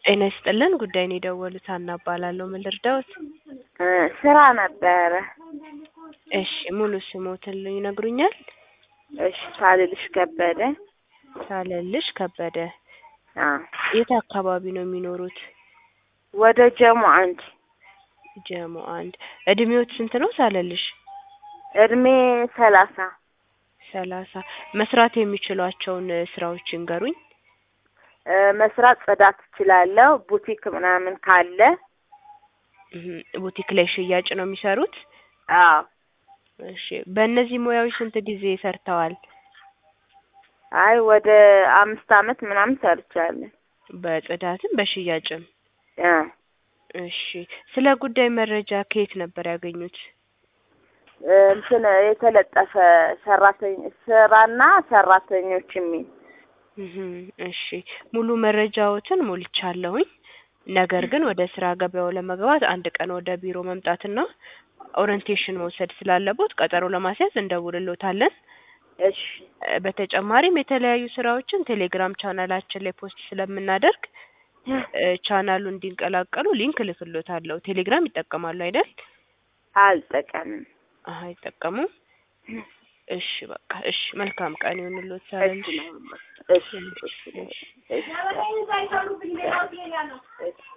ጤና ይስጥልን ጉዳይን የደወሉት ሀና እባላለሁ ምን ልርዳዎት እ ስራ ነበረ። እሺ ሙሉ ስሞትን ይነግሩኛል እሺ ሳልልሽ ከበደ። ሳለልሽ ከበደ አ የት አካባቢ ነው የሚኖሩት ወደ ጀሞ አንድ ጀሞ አንድ እድሜዎት ስንት ነው ሳለልሽ እድሜ ሰላሳ ሰላሳ መስራት የሚችሏቸውን እ ስራዎች ይንገሩኝ እ መስራት ጽዳት እችላለሁ። ቡቲክ ምናምን ካለ እህ ቡቲክ ላይ ሽያጭ ነው የሚሰሩት አዎ እሺ በእነዚህ ሙያዎች ስንት ጊዜ ሰርተዋል አይ ወደ አምስት አመት ምናምን ሰርቻለሁ። በጽዳትም በሽያጭም አ እሺ ስለ ጉዳይ መረጃ ከየት ነበር ያገኙት እ እንትን የተለጠፈ ሰራተኝ ስራና ሰራተኞች የሚል እህ እሺ ሙሉ መረጃዎትን ሞልቻለሁኝ። ነገር ግን ወደ ስራ ገበያው ለመግባት አንድ ቀን ወደ ቢሮ መምጣትና ኦሪንቴሽን መውሰድ ስላለቦት ቀጠሮ ለማስያዝ እንደውልሎታለን። እሺ እ በተጨማሪም የተለያዩ ስራዎችን ቴሌግራም ቻናላችን ላይ ፖስት ስለምናደርግ እ ቻናሉ እንዲቀላቀሉ ሊንክ እልክሎታለሁ። ቴሌግራም ይጠቀማሉ አይደል? አልጠቀምም። አሀ አይጠቀሙም። እሺ በቃ እሺ መልካም ቀን ይሁንልዎት ሳለልሽ። እሺ እሺ እሺ እሺ